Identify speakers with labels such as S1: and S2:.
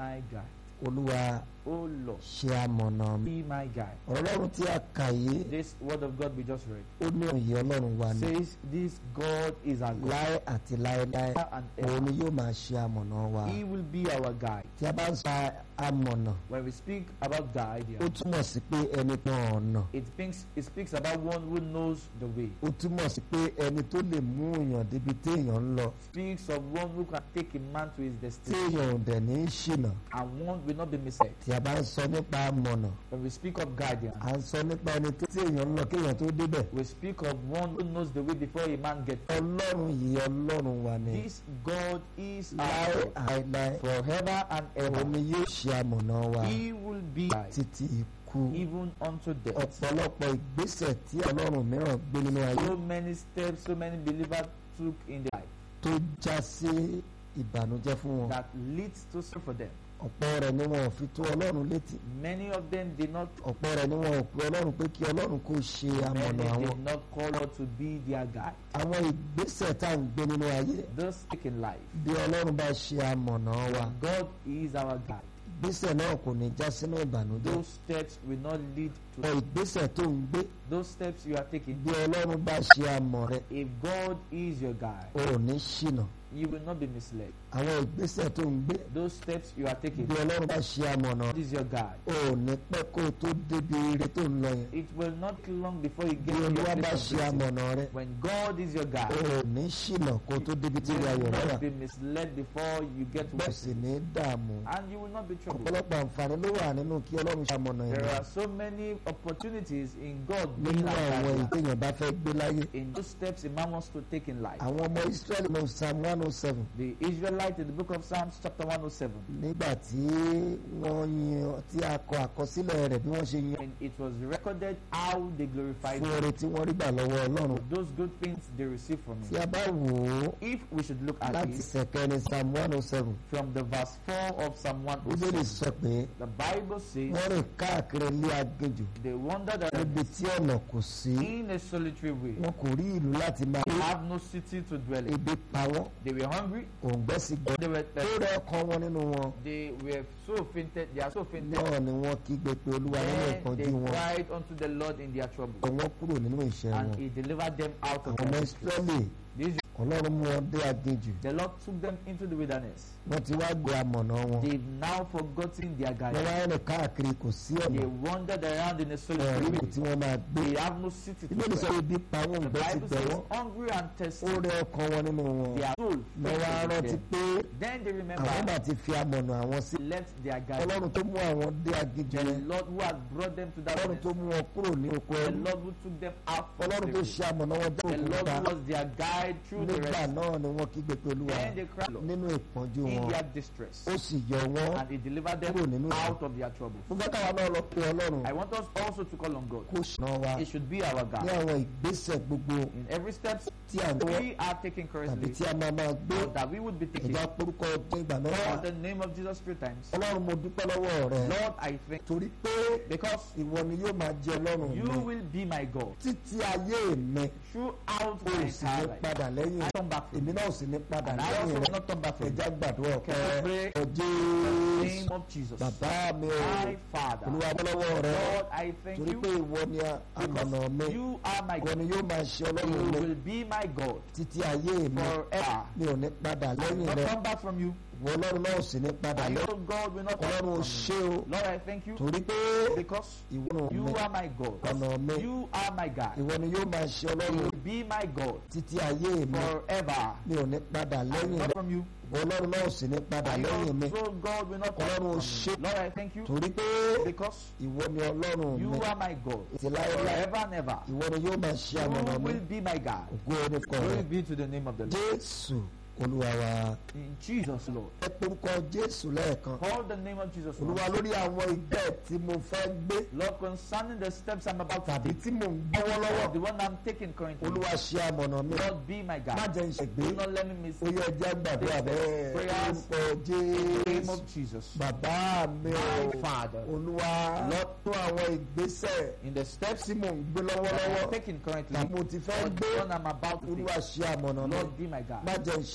S1: my guide.
S2: olúwa
S1: Oh Lord,
S2: ṣe amọ̀nà mi.
S1: be my guide.
S2: ọ̀rọ̀ ọlọ́run tí a kà yìí
S1: This word of God we just read
S2: ó ní òye ọlọ́run wa ni
S1: says this God is our God
S2: láé àti láéláé
S1: and
S2: òun ni
S1: ever.
S2: yóò máa ṣe amọ̀nà wa.
S1: He will be our guide.
S2: tí a bá ń sọ amọ̀nà
S1: When we speak about guide,
S2: ó
S1: here,
S2: túmọ̀ sí pé ẹni tán ọ̀nà
S1: it speaks it speaks about one who knows the way.
S2: ó túmọ̀ sí pé ẹni tó lè mú èèyàn débi téèyàn ń lọ
S1: Speaks of one who can take a man to his destiny
S2: téèyàn ò dẹ̀ ní í ṣìnà
S1: and one will not be misled.
S2: tí a bá ń sọ nípa amọ̀nà
S1: When we speak of guidance,
S2: à ń sọ nípa ẹni tó téèyàn ń lọ kéèyàn tó débẹ̀
S1: we speak of one who knows the way before a man gets there.
S2: ọlọ́run yìí ọlọ́run wa ni
S1: This God is
S2: láé
S1: our God
S2: àìláé
S1: forever and
S2: òun
S1: ever.
S2: ni yóò ṣe amọ̀nà wa
S1: He will be guide
S2: títí ikú
S1: even unto death.
S2: ọ̀pọ̀lọpọ̀ ìgbésẹ̀ tí ọlọ́run mìíràn gbé nínú ayé
S1: So many steps, so many believers took in their life
S2: tó já sí ìbànújẹ́ fún wọn
S1: that leads to sin for them.
S2: ọ̀pọ̀ rẹ̀ ni wọn ò fi tó ọlọ́run létí
S1: Many of them did not
S2: ọ̀pọ̀ rẹ̀ ni wọn ò pe ọlọ́run pé kí ọlọ́run kó ṣe
S1: many
S2: amọ̀nà àwọn
S1: did not call God to be their guide.
S2: àwọn ìgbésẹ̀ tá à ń gbé nínú ayé
S1: Those take in life.
S2: bí ọlọ́run bá ṣe amọ̀nà wa
S1: God is our guide.
S2: ìgbésẹ̀ náà kò ní já sínú ìbànújẹ́
S1: Those steps will not lead
S2: ọ
S1: to
S2: ìgbésẹ̀ tó ń gbé
S1: those steps you are taking.
S2: bí ọlọ́run bá ṣe amọ̀ rẹ
S1: If God is your guide,
S2: o ò ní ṣìnà
S1: you will not be misled.
S2: àwọn ìgbésẹ̀ tó ń gbé
S1: Those steps you are taking,
S2: bí ọlọ́run bá ṣe amọ̀nà
S1: God is your guide.
S2: o ò ní pẹ́ kó o tó débi ire tó ń lọ yẹn
S1: It will not be long before you
S2: bí
S1: get to your
S2: olúwa bá
S1: place of
S2: ṣe
S1: blessing.
S2: amọ̀nà rẹ
S1: When God is your
S2: o
S1: guide,
S2: ò ní ṣìnà kó o tó débi tí
S1: you
S2: ìrìn ayọ̀
S1: will
S2: rẹ wà
S1: not be misled before you get to
S2: bẹ́ẹ̀
S1: where
S2: sì ní dààmú
S1: and you will not be troubled.
S2: ọ̀pọ̀lọpọ̀ àǹfààní ló wà nínú kí ọlọ́run ṣe amọ̀nà
S1: There
S2: yẹn
S1: are so many opportunities in God being
S2: nínú
S1: our
S2: àwọn
S1: guide.
S2: ìtẹ̀yàn bá fẹ́ gbé láyé
S1: In those steps a man wants to take in life.
S2: àwọn ọmọ Israẹli ní psalm one oh seven
S1: The Israelite in the book of Psalms chapter 107.
S2: nígbà tí wọ́n yan tí a kọ àkọsílẹ̀ rẹ̀ bí wọ́n ṣe yan
S1: And it was recorded how they glorified
S2: fún
S1: God.
S2: oore tí wọ́n rí gbà lọ́wọ́ ọlọ́run
S1: Those good things they received from
S2: tí
S1: Him.
S2: a bá wò ó
S1: If we should look at
S2: láti
S1: it
S2: sẹ̀kẹ́ni psalm one oh seven
S1: from the verse 4 of Psalm
S2: bíbélì
S1: 107,
S2: sọ pé
S1: the Bible says
S2: wọ́n rìn káàkiri ilé aginjù
S1: they wandered
S2: níbi
S1: around
S2: tí ọ̀nà kò sí
S1: in a solitary way.
S2: wọn kò rí ìlú láti máa
S1: They
S2: gbé
S1: have no city to dwell in.
S2: ebi pa wọ́n
S1: They were hungry.
S2: òǹgbẹ́ sì gbọ́
S1: They were
S2: tó
S1: thirsty.
S2: rẹ ọkàn wọn nínú wọn
S1: They were so fainted. They are so fainted.
S2: náà ni wọ́n kígbe pé olúwa nínú
S1: Then they
S2: ìpọ́njú wọn
S1: cried unto the Lord in their trouble,
S2: wọ́n kúrò nínú ìṣẹ́
S1: and
S2: wọn
S1: He delivered them out of
S2: àwọn ọmọ
S1: their
S2: ìsírẹ́lì
S1: distress. These-
S2: ọlọ́run mú wọn dé aginjù
S1: The Lord took them into the wilderness.
S2: wọ́n ti wá gbé amọ̀nà wọn
S1: They've now forgotten their
S2: wọ́n
S1: guidance.
S2: wá rìn káàkiri kò sí ọ̀nà
S1: They wandered around in a
S2: wọn rí
S1: solitary
S2: ibi tí
S1: way.
S2: wọ́n máa gbé
S1: They have no city to
S2: ìbéèrè sọ
S1: dwell.
S2: ebi pa wọn
S1: The
S2: òǹgbẹ́ ti
S1: Bible
S2: gbẹ
S1: says
S2: wọ́n
S1: hungry and thirsty.
S2: ó rẹ ọkàn wọn nínú wọn
S1: Their soul
S2: wọ́n wá
S1: fainted
S2: rántí
S1: within
S2: pé
S1: them. Then they
S2: àwọn
S1: remember
S2: bá ti fi amọ̀nà àwọn sí
S1: left their guidance.
S2: ọlọ́run tó mú àwọn dé aginjù
S1: The
S2: yẹn
S1: Lord who had brought them to that
S2: ọlọ́run tó
S1: place.
S2: mú wọn kúrò ní oko
S1: The
S2: ẹrú
S1: Lord who took them out from
S2: ọlọ́run tó
S1: slavery.
S2: ṣe amọ̀nà wọn jẹ́
S1: The Lord
S2: òkúta
S1: who was their guide through the
S2: nígbà
S1: rest.
S2: náà ni wọ́n kígbe pé olúwa
S1: Then they cried Lord,
S2: nínú ìpọ́njú
S1: in
S2: wọn
S1: their distress.
S2: ó sì yọ wọ́n
S1: And he delivered them
S2: kúrò nínú
S1: out of their trouble.
S2: mo fẹ́ káwa náà lọ pé ọlọ́run
S1: I want us also to call on God.
S2: kó ṣùnà wa
S1: It should be our
S2: ní
S1: God.
S2: àwọn ìgbésẹ̀ gbogbo
S1: In every step
S2: tí à ń gbọ́
S1: we are taking
S2: tàbí
S1: currently,
S2: tí a máa máa gbé
S1: or that we would be taking.
S2: ẹ̀dá porúkọ ọjọ́ ìgbà náà
S1: Call the name of Jesus three times.
S2: ọlọ́run mo dúpẹ́ lọ́wọ́ rẹ
S1: Lord, I thank
S2: torí pé
S1: because
S2: ìwọ ni yóò máa jẹ ọlọ́run
S1: you
S2: mi
S1: will be my God
S2: títí ayé mi
S1: throughout
S2: o
S1: my
S2: sì ní
S1: entire life.
S2: padà lẹ́yìn
S1: I come back from
S2: èmi náà ò sì ní padà
S1: And I also
S2: lẹ́yìn
S1: will
S2: rẹ
S1: not come back from
S2: ẹ̀já gbàdúrà
S1: Can we pray?
S2: ọ̀pẹ́
S1: the
S2: ọjọ́
S1: name of Jesus.
S2: bàbá mi ò
S1: My Father,
S2: olúwa bọ́lọ́wọ́ rẹ
S1: Lord, I thank
S2: torí
S1: you
S2: pé ìwọ ni àmọ̀nà mi
S1: because you are my
S2: ìwọ
S1: God.
S2: ni yóò máa ṣe
S1: You
S2: ọlọ́run mi
S1: will be my God
S2: títí ayé mi
S1: forever.
S2: mi ò ní padà
S1: I will
S2: lẹ́yìn
S1: not
S2: rẹ
S1: come back from you.
S2: ìwọ ọlọ́run náà ò sì ní padà
S1: And
S2: lẹ́yìn
S1: your God will not come
S2: ọlọ́run ò
S1: from
S2: ṣe
S1: you.
S2: o
S1: Lord, I thank you
S2: torí pé
S1: because
S2: ìwọ ọ̀nà
S1: you
S2: mi
S1: are my God.
S2: ọ̀nà mi
S1: You are my God.
S2: ìwọ ni yóò máa ṣe
S1: You
S2: ọlọ́run
S1: will be my God
S2: títí ayé mi
S1: forever.
S2: mi ò ní padà
S1: I will
S2: lẹ́yìn
S1: not
S2: rẹ
S1: from you.
S2: ìwọ ọlọ́run náà ò sì ní padà
S1: And
S2: lẹ́yìn mi
S1: your so God will not come
S2: Ọlọ́run ò
S1: from
S2: ṣe.
S1: you. Lord, I thank you
S2: torí pé
S1: because
S2: ìwọ ni ọlọ́run
S1: you
S2: mi
S1: are my God
S2: ti láéláé
S1: forever and ever.
S2: ìwọ ni yóò máa ṣe àmọ̀nà
S1: You
S2: mi
S1: will be my God.
S2: ògo orúkọ rẹ
S1: Glory be to the name of the Lord.
S2: jésù olúwa wa
S1: In Jesus, Lord.
S2: ẹ porúkọ jésù lẹ́ẹ̀kan
S1: Call the name of Jesus, Lord.
S2: olúwa lórí àwọn ìgbẹ́ tí mo fẹ́ gbé
S1: Lord, concerning the steps I'm about to
S2: tàbí
S1: take,
S2: tí mò ń gbọ́wọ́ lọ́wọ́
S1: the one I'm taking currently,
S2: olúwa ṣe àmọ̀nà mi
S1: Lord, be my
S2: má
S1: God.
S2: jẹ́ ń ṣègbé
S1: Do not let me miss
S2: ó
S1: the
S2: yẹ ẹjẹ́ gbàdúrà bẹ́ẹ̀
S1: Prayers
S2: orúkọ
S1: name
S2: jésù
S1: of Jesus.
S2: bàbá mi ò
S1: My Father,
S2: olúwa
S1: Lord,
S2: tó àwọn ìgbésẹ̀
S1: in the steps
S2: tí mò ń gbé
S1: that
S2: lọ́wọ́lọ́wọ́
S1: I'm taking currently,
S2: tàbí mo ti fẹ́
S1: or
S2: gbé
S1: the one I'm about to
S2: olúwa
S1: take,
S2: ṣe àmọ̀nà mi
S1: Lord, be my God.
S2: má jẹ́ ń